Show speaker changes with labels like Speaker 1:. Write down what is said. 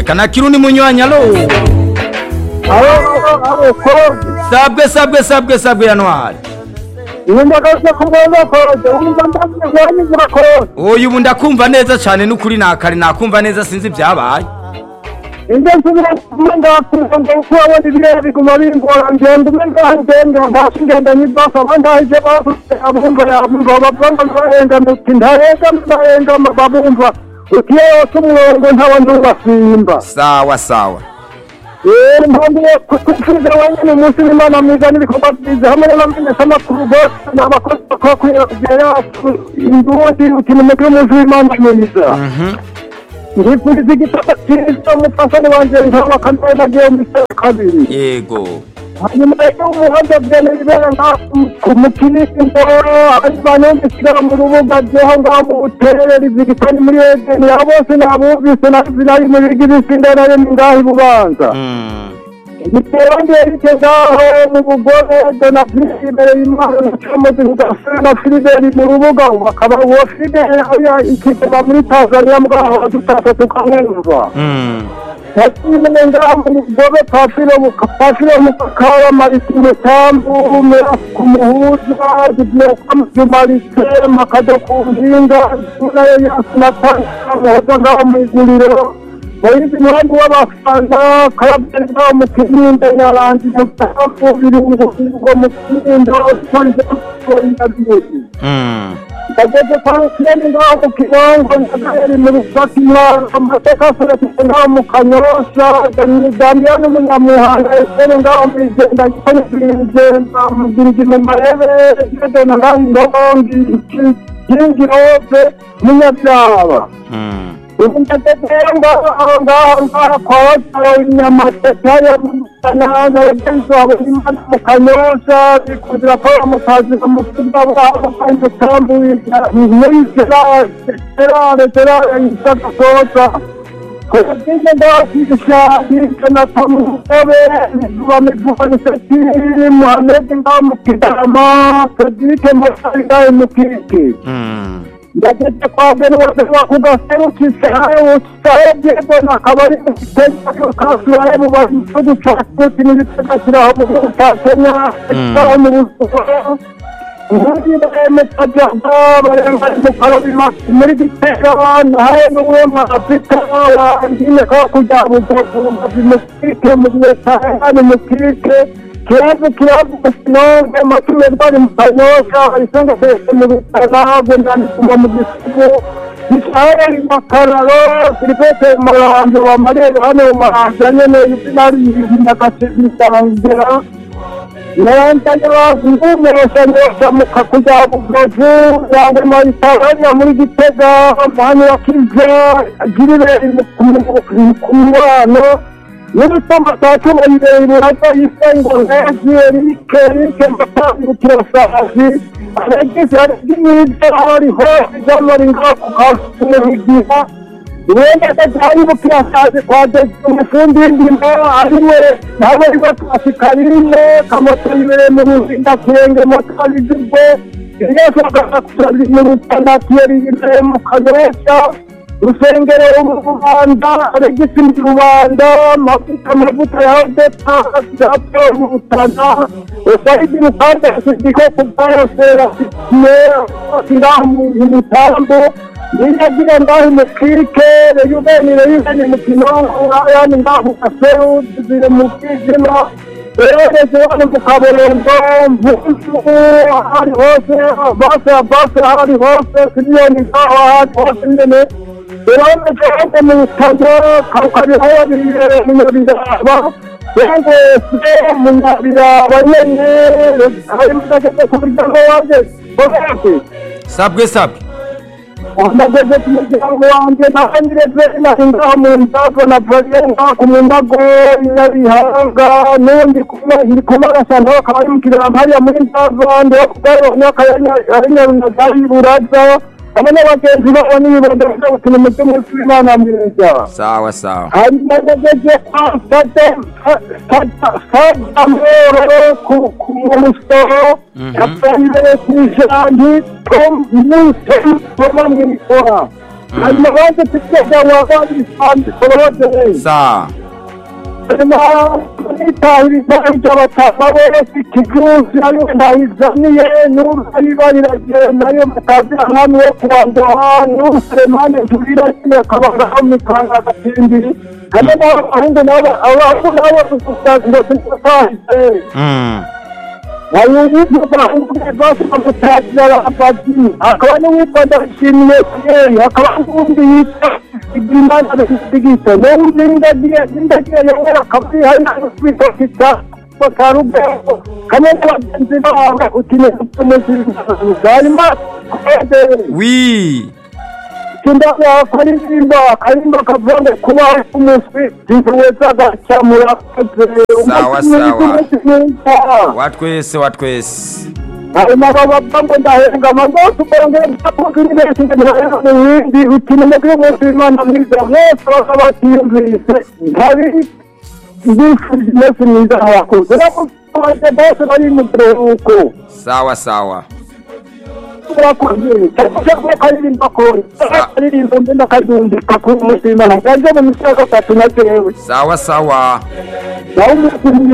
Speaker 1: kana kirundi munywanyi alo
Speaker 2: abokoroge
Speaker 1: sabwe sabwe sabwe sabwe yantwara
Speaker 2: ubundi agasha kumwe bakoroge ubundi ambaze wanyu murakoroge
Speaker 1: oya ubu ndakumva neza cyane n'ukuri nakare nakumva neza sinzi ibyabaye
Speaker 2: ibyo nsubira kumwe ndakumva ngo uko wabona ibirere biguma bimbora ngenda umwe ngaho ngenda mbashe ingenda nyibafa abandi aho ibyo bavuze abumva yabumva babwanga barengana uti ntarengana ntarengana babumva uti iyo yose umwongo ntabandi ubasimba
Speaker 1: sawa sawa
Speaker 2: yewe mpambiye kutumvira wenyine umunsi w'imana mwiza n'ibikorwa byiza hamwe n'abamenyeshamakuru bose ni abakozi bakora kubera kugira yacu imbundi ukintu umutwe w'umunsi w'imana mwiza ngifuriza igitabo cyiza umufasani wanjye nkaba kamere nagiye mu isi ya kabiri
Speaker 1: yego
Speaker 2: hanyuma rero umuhanda bwene bibera nka ku mukirisi mboro abandi bantu basigara mu rubuga byeho ngaho mu buterere rizigitani muri edeni abo bose nabumvise nazi nari mu bigi bisinde nari mu ngaho i bubanza
Speaker 1: Mm.
Speaker 2: igiterane kizaho mu bugore dona filibere y'imana cyamaze kudasana filibere mu rubuga ubu akaba uwo filibere ariya ikigega muri tanzaniya mwaho dutasa tukamwumva
Speaker 1: Mm.
Speaker 2: yakimenye ngaho mu bugobe pafiro pafiro mu kakara mariti mutambu mera ku muhuza dibyekamujumarise makado ku mpinga nayo yasinatanga muhoza ngaho mu iguriro bayizi muhandi w'abafana karabye ngaho mu kirinde nyarangi mutafu birungo birungo mu kirinde sonje sonje
Speaker 1: Mm.
Speaker 2: bageze kwa rukireni ngaho mu kibango ndagaheri mu rufatima amateka asorekeye ngaho mu kanyorosha daniya n'umunyamuhanga eseri ngaho mu igenda gitanye igenda mugirigi mu marebe gedena ngaho indongi ikingirove munyabyaba
Speaker 1: Mm.
Speaker 2: ubu ndageze rero ngaho aho ngaho ngaho kwa wotara inyamateka yo musanana yagenzi wawe imana mu kanyorosha bikundira paul mutazira mu kibuga bwabo kandi mutambu muri gerard gerard gerard isaka soza kugize ngaho kwigisha hirya na tamu mutobe izuba mivuga nisatiri muhamedi ngaho mu kigarama frederic mutari ngaho mu kiriki
Speaker 1: Mm.
Speaker 2: ndageze kwa mbere wose wakugaserukitse aho utarebye mbona akaba ari kasuye mu gihugu cya tuti n'ibitagashyiraho mu gihugu cya kenya aho mu buzima ubundi baremetabyamba baremare mu karabima muri gitera abantu hari n'umwe mafite wangine ko kujya bugakurumbazi mu kirike mu gihe cya hano mu kirike kiravu kiravu sinonge amatume rwari mu kanyosha isanga kese mu bitanago ndandikuma mu gisigo israeli makararo filipete maranzo wamarere hano maranzo nyene yuzinari yindakasibisarangera nanjye bazungumereshanyesha mu kakuja bugavu yange mayitaranya muri gitega muhanyura kiza girireri ku mubano n'ibituma saa cumi birebire hajya yisengo nezi erike erike mbatambukira sazi abagize aribyo hariho ijamari ngaho ku kasumihigira uburenganzira bwari bukirasazi kwa dezi umufundi w'indimo ariwe nawe ariwe twasikarine kamoto yibere mu ruzinda kurenge moto abizibwe byose bagasakuza mu rutana kiyeri yibere mu kagoresha urusengero rubanda regisi mu rubanda amavuta amavuta ya odeta byapfa mu butana usayidi mukanda sindiko kubayasera ngaho mu mutambo ninagira ngaho imukike reyubeni reyubeni mukino urayani ngaho aseru ziri mu bwijima rereze hano mu kaborongo mvuzu ahari hose bose bose ahari hose miliyoni ngaho ahari hose nyene urabona ko mu bitaro kakariho birere mu biraba yangose mu biraba nyene harimo ndageze ku muryango wanjye bose
Speaker 1: sabwe sabwe
Speaker 2: ndageze ku muryango wanjye naho nireze nari ngaho mu ndago na vore ngaho mu ndago nyabihanga n'undi kumwe ndi kumarasa nawe akaba ari mukiramba hariya muri ndago ndiho kugarura ari nyarunaga y'iburaza hamwe n'abagenzi babo n'ibibondo byo gukina umutima w'imana mwiza
Speaker 1: sawa sawa
Speaker 2: hanyuma ndageze kwa sitade sitade amahoro ku ku musoro
Speaker 1: Mhm.
Speaker 2: yapfa imbere ku ijambi tom newton wo mu ikora hanyuma baje kuryama baje ibitambiko babagereye
Speaker 1: sawa
Speaker 2: nitahiriza ibyo batabawe ikijuzi ariyo ntayizaniye n'urusaniba riragenda ariyo batazira hamwe yo kubandoha n'uruseremane nturira nyine akabangaho mikanga agatindiri hano n'abahungu n'aba abahungu n'abo gusangira sinatahize wawubuze bahungu basa gutangira abapadiri akaba n'uwitwa ndashimiye piyeri akaba n'uwundi yitwa ibimana bisigiso n'uwundi ndagiye ndagiye yongera akaba ari hari n'utwita kita bakarugabo kamwe n'abagenzi bawe uti ni utumeze hanyuma kwedere
Speaker 1: wi
Speaker 2: kindabwa karirimba karimba kavange kuba umuswi zizuweza gacyamura
Speaker 1: Sawa, sawa. watwese watwese
Speaker 2: harimo ababambo ndahembwa amagoti ukongera gusakuza indi yashyize mu rwego n'ibindi bituma umubiri wose imana mwiza mwese baba batiyumvise ntabi ndifuje umunsi mwiza mwakoze n'abaturage bose bari mu kiruhuko
Speaker 1: sawa sawa
Speaker 2: murakoze cyangwa kuba karirimba kore karirimba mbe ndakazumvika kuri umunsi w'imana nganze mu minsi ya gatatu na jewe
Speaker 1: sawa sawa
Speaker 2: naho umunsi